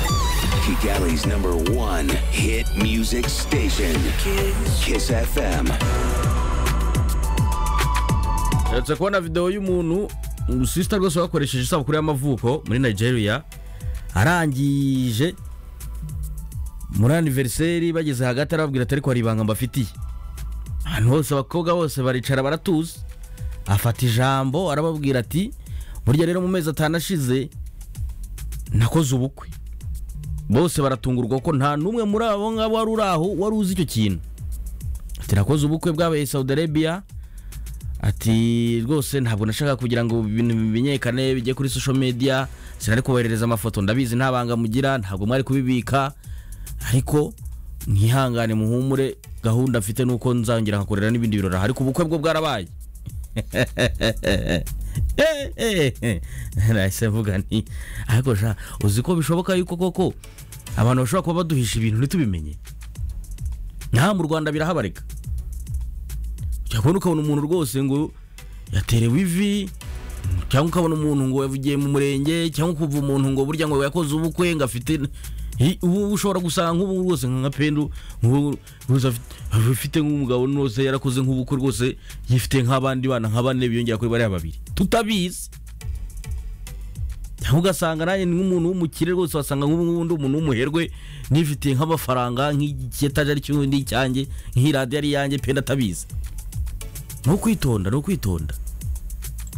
Ricky Galley's number one hit music station, Kiss FM. Uretse kubona video y'umuntu urusisita rwose bakoresheje isabukuru y'amavuko muri nigeria arangije muri aniveriseri bageze hagati arababwira atari kwa ribanga mbafitiye ahantu hose abakobwa bose baricara baratuza afata ijambo arababwira ati burya rero mu mezi atanu ashize nakoze ubukwe bose baratungurwa ko nta n'umwe muri abo ngabo wari uri aho wari uzi icyo kintu ati nakoze ubukwe bwabaye saudi arabia ati rwose ntabwo nashaka kugira ngo ibintu bimenyekane bijye kuri social media sinari kuboherereza amafoto ndabizi nta banga mugira ntabwo mwari kubibika ariko mwihangane muhumure gahunda mfite ni uko nzongera nkakorera n'ibindi birori ariko ubukwe bwo bwarabaye nahise mvuga nti ariko sha uzi ko bishoboka yuko koko abantu bashobora kuba baduhisha ibintu ntitubimenye nta mu rwanda birahabarika ujya kubona ukabona umuntu rwose ngo yaterewe ivi cyangwa ukabona umuntu ngo yavugiye mu murenge cyangwa ukumva umuntu ngo burya ngo yakoze ubukwe ngo afite Hi, ubu ushobora gusanga nk'ubu rwose nka pendu nk'ubu rwose afite- afite nk'umugabo rwose yarakoze nk'ubukwe rwose yifite nk'abandi bana nka bane biyongera kuri bariya babiri tutabizi cyangwa ugasanga nanjye ni nk'umuntu w'umukire rwose wasanga nk'ubundi umuntu w'umuherwe nifitiye nk'amafaranga nk'icyetaje ari cy'undi icyanjye nk'iradiyo ari iyanjye penda atabizi ni ukwitonda ni ukwitonda